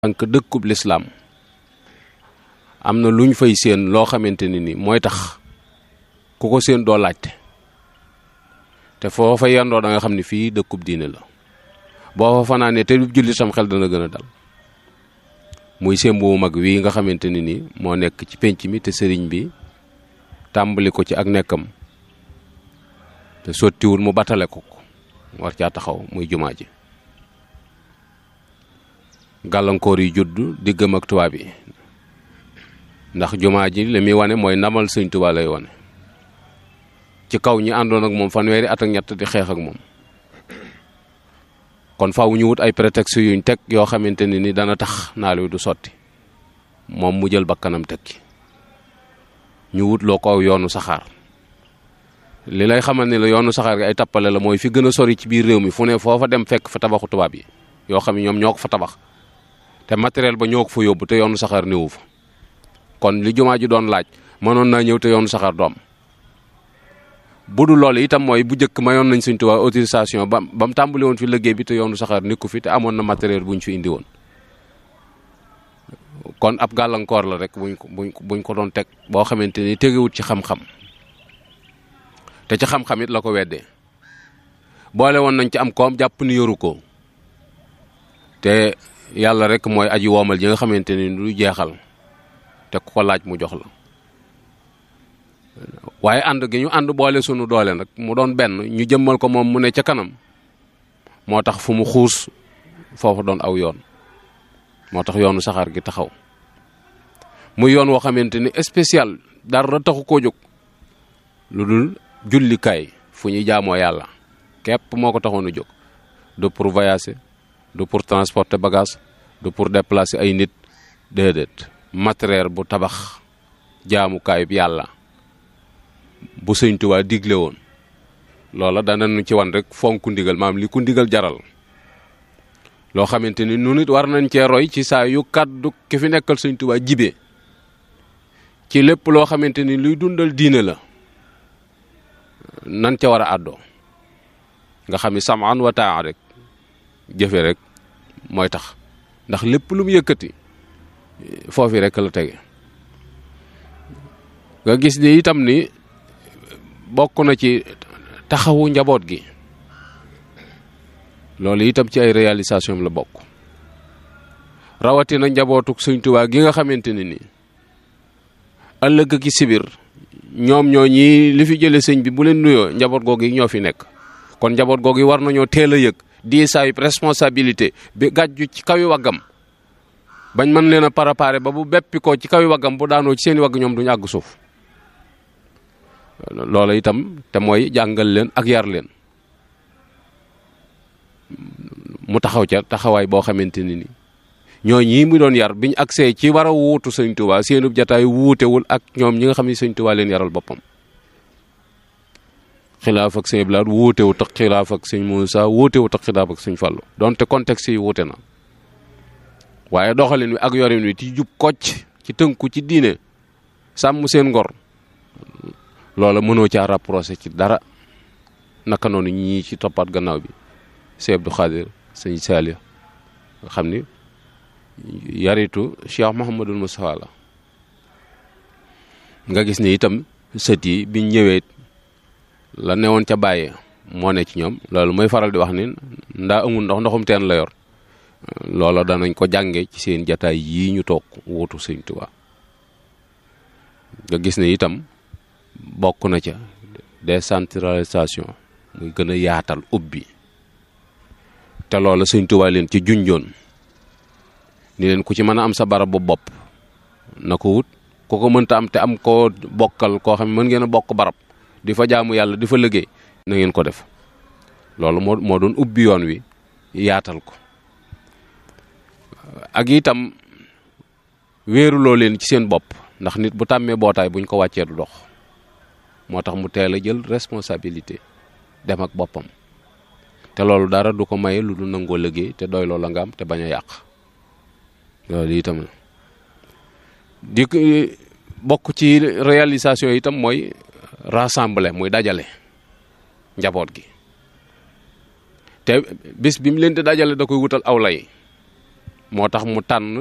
tànk dëkkub lislaam am na lu ñu fay séen loo xamante ni ni mooy tax ku ko séen doo laajte te foo fa yendoo da nga xam ne fii dëkkub diine la boo fa fanaanee te julli sam xel dana gën a dal muy sémb bu mag wii nga xamante ni ni moo nekk ci pénc mi te sëriñ bi tàmbali ko ci ak nekkam te sottiwul mu batale ko ko war caa taxaw muy jumaa ji gàllankoor yi judd diggam ak tubaab yi ndax jumaa ji li muy wane mooy ndamal sëñ Tuubaa lay wane ci kaw ñi àndoon ak moom fanweeri at ak ñett di xeex ak moom kon faaw ñu wut ay prétexte yuñ teg yoo xamante ne ni dana tax naal wi du sotti moom mu jël bakkanam teg ci ñu wut loo ko aw yoonu saxaar li lay xamal ni la yoonu saxaar gi ay tappale la mooy fi gën a sori ci biir réew mi fu ne foofa dem fekk fa tabaxu tubaab yi yoo xam ne ñoom ñoo ko fa tabax te matériel ba ñoo ko fa yóbbu te yoonu saxaar néewu fa kon li jumaa ji doon laaj mënoon naa ñëw te yoonu saxaar doom bu dul loolu itam mooy bu njëkk mayoon nañ Sëñ Tuubaa autorisation ba ba mu tàmbali woon fi liggéey bi te yoonu saxaar nekku fi te amoon na matériel bu ñu fi indi woon kon ab gàllankoor la rek buñ ko buñ ko buñ ko doon teg boo xamante ni tegewut ci xam-xam te ci xam-xam it la ko weddee boole woon nañ ci am koom jàpp ni yoru ko te yàlla rek mooy aji woomal ji nga xamante ni du jeexal te ku ko laaj mu jox la waaye ànd gi ñu ànd boole sunu doole nag mu doon benn ñu jëmmal ko moom mu ne ca kanam moo tax fu mu xuus foofu doon aw yoon moo tax yoonu saxaar gi taxaw muy yoon woo xamante ni spécial dara taxu koo jóg lu dul jullikaay fu ñuy jaamoo yàlla képp moo ko taxoon a jóg du pour voyager du pour transporter bagage du pour déplacer ay nit déedéet matériel bu tabax jaamukaay bi yàlla bu Sëñ Tuubaa digle woon loola danañu ci wan rek fonk ndigal maam li ku ndigal jaral loo xamante ni nu nit war nañ cee roy ci saa yu kàddu ki fi nekkal Sëñ Tuubaa jibe ci lépp loo xamante ni luy dundal diine la nan ca war a àddoo nga xam ni samaan wa taa rek jëfe rek mooy tax ndax lépp lu mu yëkkati foofi rek la tege nga gis ni itam ni bokk na ci taxawu njaboot gi loolu itam ci ay réalisation la bokk rawatina njabootuk Sëñ Tuubaa gi nga xamante ne ni ëllëg ki sibir ñoom ñoo ñii li fi jële sëñ bi bu leen nuyoo njaboot googu yi ñoo fi nekk kon njaboot googu yi war nañoo teel a yëg di saay responsabilité bi gàjju ci kawi waggam bañ mën leen a préparer ba bu beppi ko ci kawi waggam bu daanoo ci seeni wagg ñoom duñu àgg suuf loola itam te mooy jàngal leen ak yar leen mu taxaw ca taxawaay boo xamante ni ni ñoo ñii mu doon yar biñ agsee ci war a wuutu sëñ Tuubaa seenub jataay wuutewul ak ñoom ñi nga xam ne sëñ Tuubaa leen yaral boppam xilaaf ak sëñ Blaat wuutewut ak xilaaf ak sëñ Muusaa wuutewut ak xilaaf ak sëñ Fallu donte contexte yi wuute na waaye doxalin wi ak yorin wi ci jub kocc ci tënku ci diine sàmm seen ngor loola mënoo caa rapproché ci dara naka noonu ñii ci toppaat gannaaw bi sëñ Abdou Khadir sëñ Saliou nga xam ni yaritu Cheikh Mouhamadul Moustapha la nga gis ni itam sët yi biñ ñëwee la newoon ca bàyyee moo ne ci ñoom loolu mooy faral di wax ni ndaa amul ndox ndoxum teen la yor loola danañ ko jànge ci seen jataay yii ñu toog wutu Sëñ Tuubaa nga gis ne itam bokk na ca décentralisation muy gën a yaatal ubbi te loola Sëñ Tuubaa leen ci junjoon ni leen ku ci mën a am sa barab bu bopp na ko wut ku ko mënta am te am koo bokkal koo xam ne mën ngeen a bokk barab di fa jaamu yàlla di fa liggéey na ngeen ko def loolu moo moo doon ubbi yoon wi yaatal ko ak itam wéeruloo leen ci seen bopp ndax nit bu tàmmee bootaay buñ ko wàccee du dox moo tax mu teel a jël responsabilité dem ak boppam te loolu dara du ko maye lu du nangoo liggéey te doy loola nga am te bañ a yàq loolu itam di bokk ci réalisation itam mooy rassembler muy dajale njaboot gi te bis bi mu leen di dajale da koy wutal aw lay moo tax mu tànn